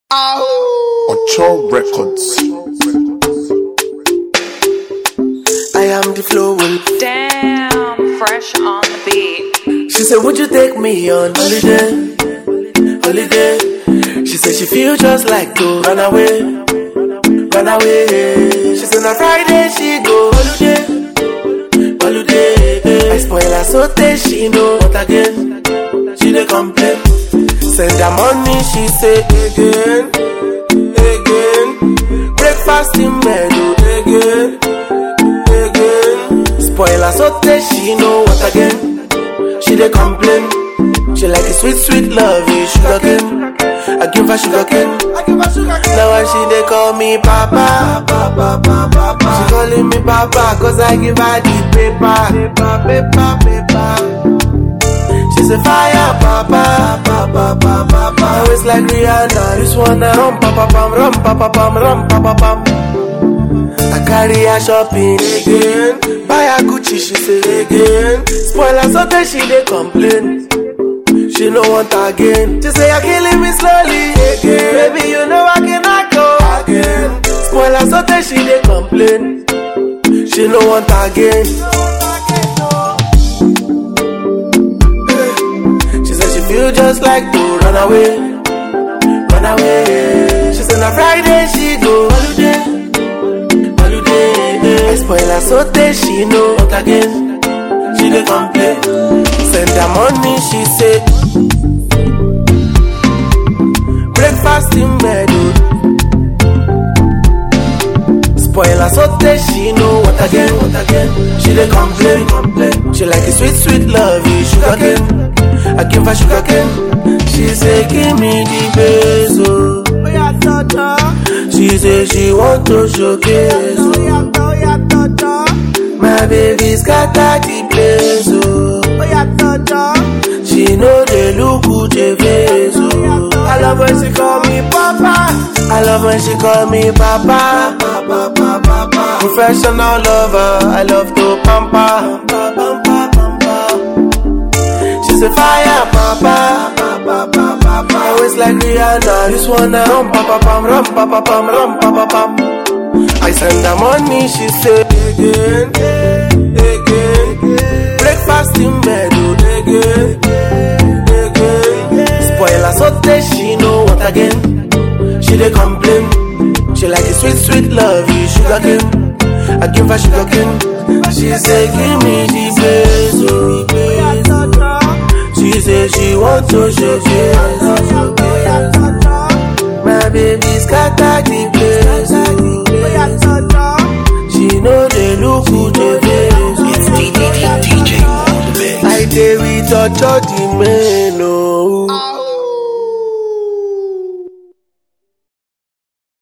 Ocho Records. I am the flow. Damn, fresh on the beat. She said, Would you take me on holiday? Holiday. She said she feel just like to run away, run away. She said on Friday she go holiday, holiday. I spoil her so taste she know what again. She dey complain. Send her money she say again, again. Breakfast in bed oh, again, again. Spoil her so taste she know what again. She dey complain. She like a sweet, sweet love, you sugar cane. I give her sugar cane. Now why she dey call me papa, papa, papa, papa. She calling me papa, cause I give her the paper, paper, paper, paper. She's a fire, papa, papa, papa, papa. Always like Rihanna, this one a rum, papa, pam, rum, papa, pam, rum, papa, pam. I carry her shopping again. Buy her Gucci, she say again. Spoil her so she dey complain. She no want again. She say you're killing me slowly again. Baby, you know I cannot go again. Spoil her so she dey complain. She no want again. She said she feel just like to run away, run away. She said on Friday she go holiday, holiday. I spoil her so she know what again. She dey complain. Send her money, she say. Breakfast in bed, oh. Spoil her so she know what again, what again. She dey complain, complain. She like a sweet, sweet love, you sugar cane. I give her sugar cane. She say, give me the best, oh. She say she want to showcase, oh. My baby scatter the place, oh. She know they look good, they face, oh. I love when she call me papa. I love when she call me papa. Papa, papa, papa. Professional lover, I love to pamper. Pamper, pamper. She's a fire, papa. Papa, papa, papa. Always like Rihanna. This one a rum, papa, pam, rum, papa, pam, rum, papa, pam. I send her money, she say again, again. Breakfast in bed, oh, again, again. Spoil her so she know what again. She dey complain. She like a sweet, sweet love, you sugar cane. I give her sugar cane. She say, give me the best, oh. She say she want to showcase, oh. My baby scatter the place, oh. She know they look good, they face, oh. DJ on the mix. I dey with Ocho the man, oh.